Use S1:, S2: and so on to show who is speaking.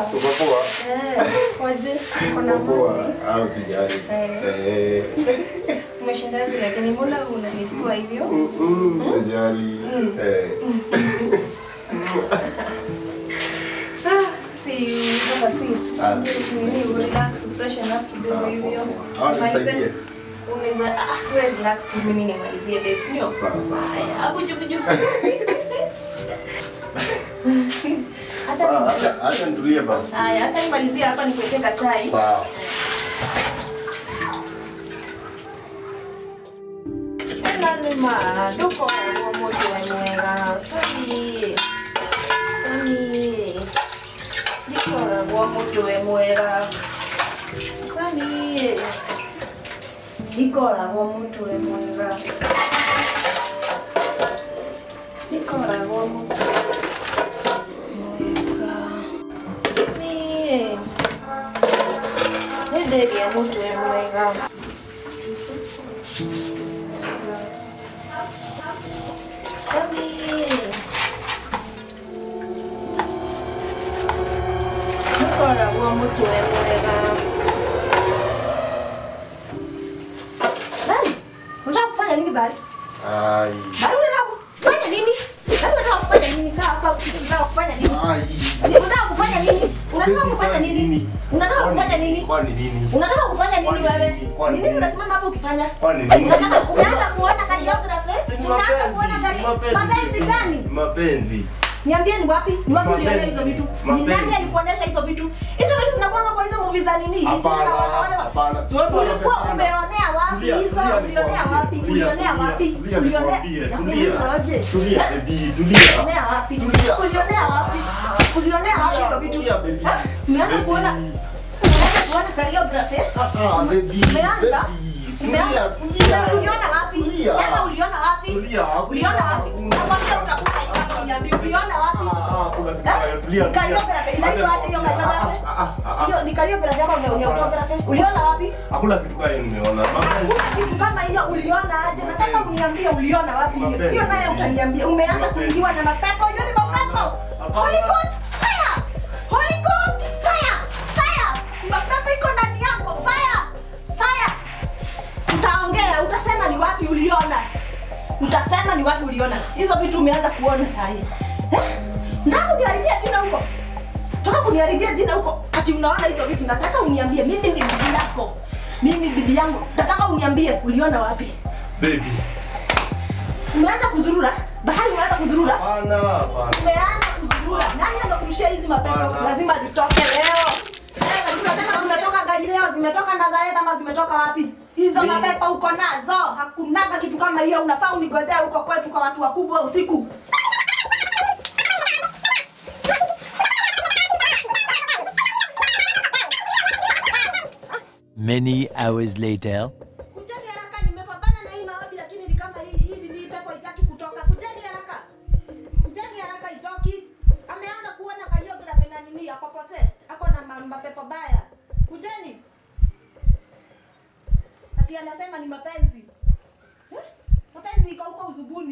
S1: poa.
S2: Uko poa?
S1: Eh, waje? Kuna
S2: Uko poa?
S1: maji.
S2: Au sijali.
S1: Eh.
S2: Eh.
S1: Umeshinda hivi lakini mbona unanistua hivyo?
S2: Mm, mm, Sijali. Eh.
S1: Ah, si hapa sit.
S2: Ah.
S1: Nini relax, freshen up kidogo hivyo.
S2: Hawa nisaidie.
S1: Malize- Unaweza ah, wewe relax tu mimi nimalizie babes, ndio?
S2: Sawa, sawa, sawa.
S1: Haya, hapo juu juu. Hata
S2: Sawa, acha acha nitulie basi.
S1: Haya, hata nimalizie hapa nikuwekee kachai.
S2: Sawa.
S1: Nalima, duko wa moto wenyewe. Soni. Soni. Diko wa moto wenyewe. Soni. Diko wa moto wenyewe. Diko wa moto wenyewe. Soni. Ndege ya moto wenyewe. Nikora wa mtu mwega. Bali, unataka kufanya nini bali?
S2: Ai.
S1: Bali unataka kufanya nini? Bali unataka kufanya nini? Kaa hapa unataka kufanya nini?
S2: Ai.
S1: Unataka kufanya nini? Unataka kufanya nini? Unataka kufanya nini?
S2: Kwani nini?
S1: Unataka kufanya nini
S2: Kwani
S1: wewe?
S2: nini? Kwani
S1: Nini
S2: nini?
S1: unasimama hapo ukifanya?
S2: Kwani nini?
S1: Unataka unaanza kuona choreography?
S2: Si
S1: Unaanza
S2: mapenzi,
S1: kuona gari?
S2: mapenzi.
S1: Mapenzi gani?
S2: Mapenzi.
S1: Niambie ni wapi? Ni wapi
S2: Mapenzi.
S1: uliona hizo vitu? Ni
S2: Mapenzi.
S1: nani alikuonesha hizo vitu? Hizo vitu zinakuanga kwa hizo movie za nini? Hizi
S2: Hapana,
S1: za wale wale.
S2: hapana. Si watu
S1: Ulikuwa
S2: wanapendana.
S1: umeonea wapi
S2: Tulia,
S1: hizo?
S2: tulia
S1: Ulionea
S2: nikwambie.
S1: wapi?
S2: Tulia,
S1: Ulionea
S2: tulia,
S1: wapi?
S2: tulia
S1: Ulionea
S2: nikwambie,
S1: Nakuuliza aje?
S2: Tulia, baby, tulia.
S1: Ulionea wapi?
S2: Tulia.
S1: Ulionea wapi? Ulionea wapi hizo vitu?
S2: Tulia, baby.
S1: Ha? Umeanza
S2: Baby.
S1: kuona umeanza kuona choreography?
S2: Ah, baby,
S1: Umeanza?
S2: baby.
S1: Umeanza?
S2: Tulia, tulia.
S1: Uliona wapi?
S2: Tulia.
S1: Sema uliona wapi?
S2: Tulia, hakuna-
S1: Uliona wapi?
S2: hakuna-
S1: Nakwambia utakuta itapo uniambie uliona wapi?
S2: Ah, ah, kuna kitu kaya, tulia,
S1: Ni
S2: tulia.
S1: choreography. Inaitwa aje hiyo choreography?
S2: Ah, ah, ah, ah.
S1: Hiyo ni choreography ama ni choreography? Uliona wapi?
S2: Hakuna kitu kaya nimeona. Mapenzi.
S1: Hakuna kitu kama hiyo uliona aje? Nataka uniambie uliona wapi hiyo.
S2: Mapenzi.
S1: Hiyo naye utaniambia. Umeanza
S2: Mapenzi.
S1: kuingiwa na mapepo. Hiyo ni mapepo.
S2: Hapana.
S1: Holy Ghost fire. Holy Ghost fire. Fire. Mapepo iko ndani yako. Fire. Fire. Utaongea, utasema ni wapi uliona. Utasema ni wapi uliona. Hizo vitu umeanza kuona saa hii. Eh? Nataka kuniharibia jina huko. Toka kuniharibia jina huko. Ati unaona hizo vitu nataka uniambie mimi ni bibi yako. Mimi bibi yangu. Nataka uniambie uliona wapi?
S2: Baby.
S1: Umeanza kuzurura? Bahari umeanza kuzurura?
S2: Hapana, hapana.
S1: Umeanza kuzurura. Nani amekurushia hizi mapepo?
S2: Hapana.
S1: Lazima zitoke leo. Eh, Unasema zimetoka Galileo, zimetoka Nazareth ama zimetoka wapi? Hizo
S2: Mimi-
S1: mapepo uko nazo. Hakunaga kitu kama hiyo. Unafaa unigojea huko kwetu kwa watu wakubwa usiku.
S3: Many hours later.
S1: Kujeni haraka, nimepambana na hii maombi lakini ni kama hii hii ni pepo haitaki kutoka. Kujeni haraka. Kujeni haraka itoki. Ameanza kuona choreography na nini ako possessed. Ako na ma- mapepo baya. Kujeni. Ati anasema ni mapenzi. Eh? Mapenzi iko huko uzubuni.